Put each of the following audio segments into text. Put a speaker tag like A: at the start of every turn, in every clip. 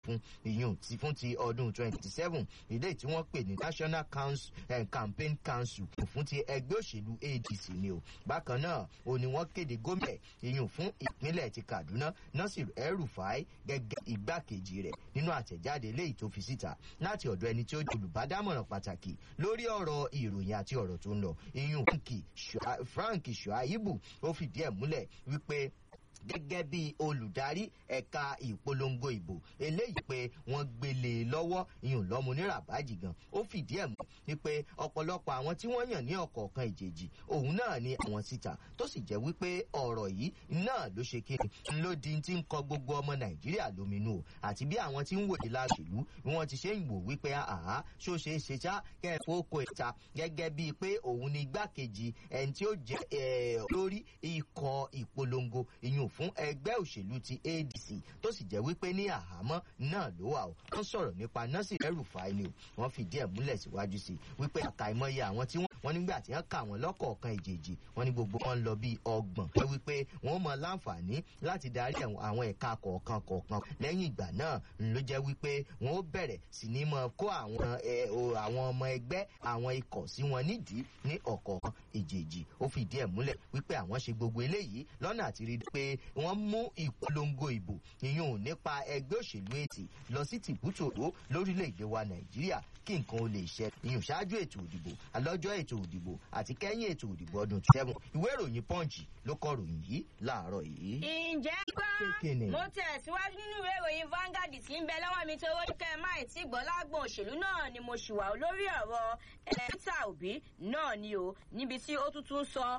A: fún ìyún ti fún ti ọdún twenty seven ilé tí wọ́n pè ní national council eh, campaign council fún ti ẹgbẹ́ òṣèlú adc ni o bákan náà ó ní wọ́n kéde gómìnà ìyún fún ìpínlẹ̀ ti kaduna nasir el-rufai gẹ́gẹ́ igbákejì rẹ̀ nínú àtẹ̀jáde eléyìí tó fi síta láti ọ̀dọ̀ ẹni tí ó jẹ́ olùbádámọ̀ràn pàtàkì lórí ọ̀rọ̀ ìròyìn àti ọ̀rọ̀ tó ń lọ ìyún frank shuaibu ó fìdí ẹ̀ múlẹ̀ wípé gẹ́gẹ́ bí olùdarí ẹ̀ka ìpolongo ìbò eléyìí pé wọ́n gbélé lọ́wọ́ ìyún lọ́mú ní rabaji gan ó fìdí ẹ̀ mọ́ wípé ọ̀pọ̀lọpọ̀ àwọn tí wọ́n yàn ní ọ̀kọ̀ọ̀kan ìjèjì òun náà ni àwọn síta tó sì jẹ́ wípé ọ̀rọ̀ yìí náà ló ṣe kí ló di ti ń kọ gbogbo ọmọ nàìjíríà lóminú o àti bí àwọn tí ń wòye láṣèlú bí wọ́n ti ṣe ń wò wípé àhá ṣó ṣe é ṣe ṣá kẹ́ẹ̀fọ́ oko ìta gẹ́gẹ́ bíi pé òun ni igbákejì ẹni tí ó jẹ́ lórí ikọ̀ ìpolongo ìyún fún ẹgbẹ́ òṣèlú ti adc tó sì jẹ́ wípé ní àhámọ́ náà ló wà ó wọ́n sọ̀rọ̀ nípa nọ́ọ̀sì ẹrùfàì ni o wọ́n fìdí ẹ̀ múlẹ̀ síwájú sí i wípé àkàìmọye àwọn tí wọ́n wọ́n nígbà tí wọ́n kà wọ́n lọ́kọ̀ọ̀kan ìjèjì wọ́n ní gbogbo wọn lọ bíi ọgbọ̀n wọ́n wípé wọ́n mọ láǹfààní láti darí àwọn ẹ̀ka kọ̀ọ̀kan kọ̀ọ̀kan lẹ́yìn ìgbà náà ló jẹ́ wípé wọ́n ó bẹ̀rẹ̀ sí ní mọ kó àwọn ọmọ ẹgbẹ́ àwọn ikọ̀ sí wọn nídìí ní ọ̀kọ̀ọ̀kan ìjèjì ó fìdí ẹ̀ múlẹ̀ wípé àwọn ṣe gbogbo eléyìí lọ́nà àti rí pé wọ́n mú ìpolongo ìbò ìyún nípa ẹgbẹ́ òṣèlú ètì lọ sí tìbútòrò lórílẹ̀‐èdè wa nàìjíríà kí nǹkan ó lè ṣe ìyún ṣáájú ètò òdìbò alọ́jọ́ ètò òdìbò àti kẹ́yìn ètò òdìbò ọdún seven ìwé ìròyìn punch ló kọ ròyìn yìí láàárọ̀ yìí.
B: ǹjẹ́ gbọ́ mo tẹ̀síwájú nínú ìwé ìròyìn Vanguard tí ń bẹ lọ́wọ́ mi tó wọ́n kẹ́ ẹ máa tí gbọ́ lágbọ̀n òṣèlú náà ni mo ṣì wà lórí ọ̀rọ̀ Peter Obi náà ni o níbi tí ó tuntun sọ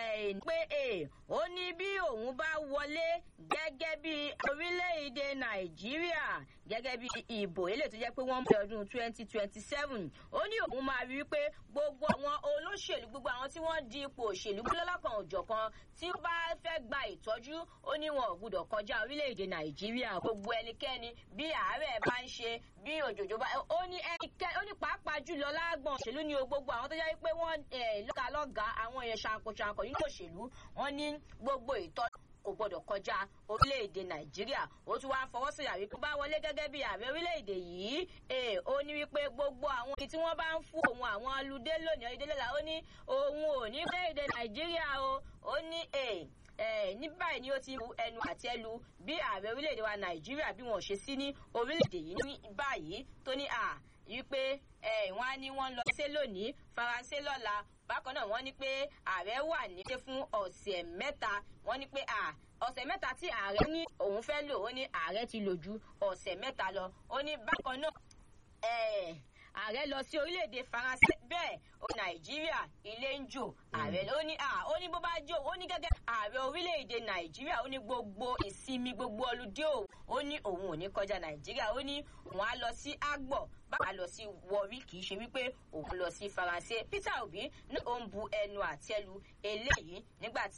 B: pé ó ní bí òun bá wọlé gẹ́gẹ́ bí orílẹ̀-èdè Nàìjíríà gẹ́gẹ́ bí ìbò eléyìí tó jẹ́ pé wọ́n ń bẹ ọdún twenty twenty seven ó ní òun máa rí i pé gbogbo àwọn olóṣèlú gbogbo àwọn tí wọ́n di ipò òṣèlú lọ́lọ́kan òjọ̀kan tí ó bá fẹ́ gba ìtọ́jú ó ní wọn ò gbúdọ̀ kọjá orílẹ̀-èdè Nàìjíríà gbogbo ẹnikẹ́ni bí àárẹ̀ bá ń ṣe bí òjòjò bá ó ní ẹnikẹ́ ó ní pàápàá jùlọ lágbọ̀n òṣèlú ni gbogbo àwọn tó jẹ́ pé wọ́n lọ́ka lọ́gà àwọn èèyàn ṣàǹkóṣàǹkó nínú òṣèlú wọ́n ní gbogbo ìtọ́jú kò gbọdọ̀ kọjá orílẹ̀-èdè nàìjíríà ó tún wá fọwọ́ sí àwí kó bá wọlé gẹ́gẹ́ bí ààrẹ orílẹ̀-èdè yìí ó ní wípé gbogbo àwọn ibi tí wọ́n bá ń fún òun àwọn aludé lónìí ọdún lọ́la ó ní òun ò ní orílẹ̀-èdè nàìjíríà o ó ní ní báyìí ni ó ti ru ẹnu àtẹ́lu bí ààrẹ orílẹ̀-èdè wa nàìjíríà bí wọ́n ṣe sí ní orílẹ̀-èdè yìí ní báyìí tó ní à wípé wọ́n á ní wọ́n lọ sí lónìí faransé lọ́la bákan náà wọ́n ní pé ààrẹ wà nílé fún ọ̀sẹ̀ mẹ́ta wọ́n ní pé ọ̀sẹ̀ mẹ́ta tí ààrẹ ní òun fẹ́ lò ó ní ààrẹ ti lò ju ọ̀sẹ̀ mẹ́ta lọ ó ní bákan náà ààrẹ lọ sí orílẹ̀-èdè faransé bẹ́ẹ̀ ó nàìjíríà ilé ń jò ààrẹ ó ní ó ní bó bá jò ó ní gẹ́gẹ́ ààrẹ orílẹ̀-èdè nàìjíríà ó ní gbogbo ìsinmi gbogbo ọlùdé òun ó ní òun ò ní kọjá nàìjíríà ó ní òun á lọ sí àgbọ̀ bá lọ sí wọrí kì í ṣe wípé òun lọ sí faransé peter obi ní òun bu ẹnu àtẹ́lu eléyìí nígbà tí